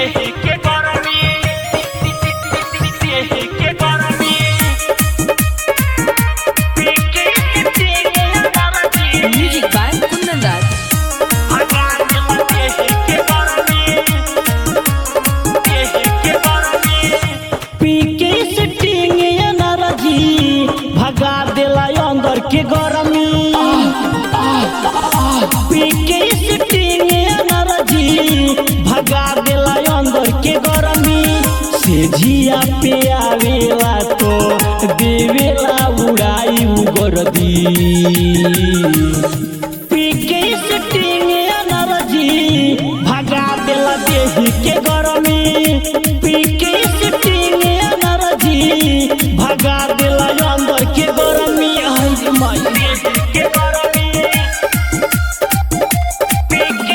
के गरमी के गरमी पीके के गरमी Music by Kundan Raj. भगवान के गरमी के गरमी पीके सिटिंग एनर्जी भगा देला अंदर के गरमी पीके सिटिंग एनर्जी भगा देला अंदर के गरमी से झिया पे आवेला तो देवेला उड़ाई उगरदी पीके सिटिंग एनर्जी भगा देला देही के गरमी पीके सिटिंग एनर्जी भगा देला अंदर के गरमी आई रे माई के गरमी पीके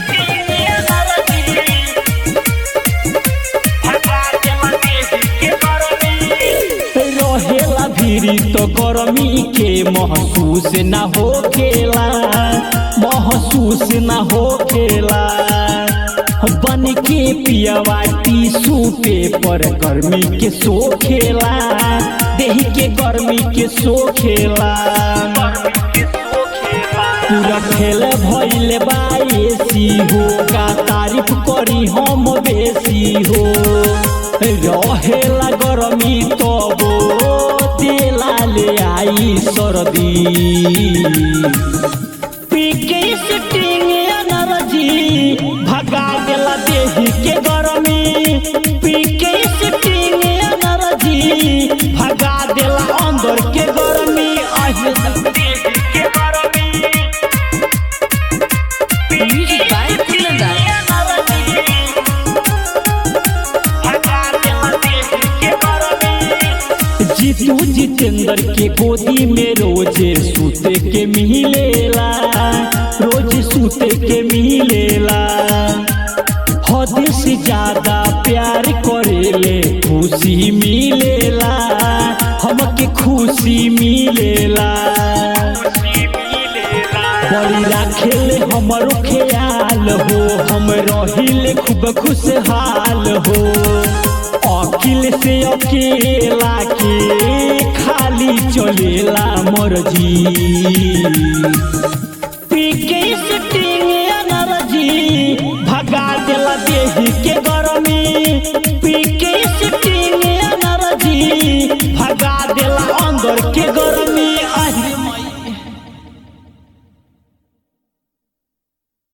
भगवान के गरमी रहेला भीरी तो गरमी के महसूस ना होखेला महसूस ना होखेला बन के पियवा टीसू पेपर गर्मी के सोखेला देह के गर्मी के सोखेला पूरा खेल भइल बा एसी हो का तारीफ करी हम बेसी हो रहेला गरमी तबो तेला ले आई सर्दी पीके सिटिंग एनर्जी भगा देला देही के गरमी पीके सिटिंग एनर्जी भगा देला अंदर के गरमी आहे के गरमी Music by Kundan Raj. Jitu Jitendra के गोदी में रोजे सूते के मिलेला रोज सूते के मिलेला हद से ज्यादा प्यार करेले खुशी मिलेला हमके खुशी मिलेला बड़ी राखेले हमरो ख्याल हो हम रहिले खूब खुशहाल हो अकिल से अकेला के खाली चलेला मर्जी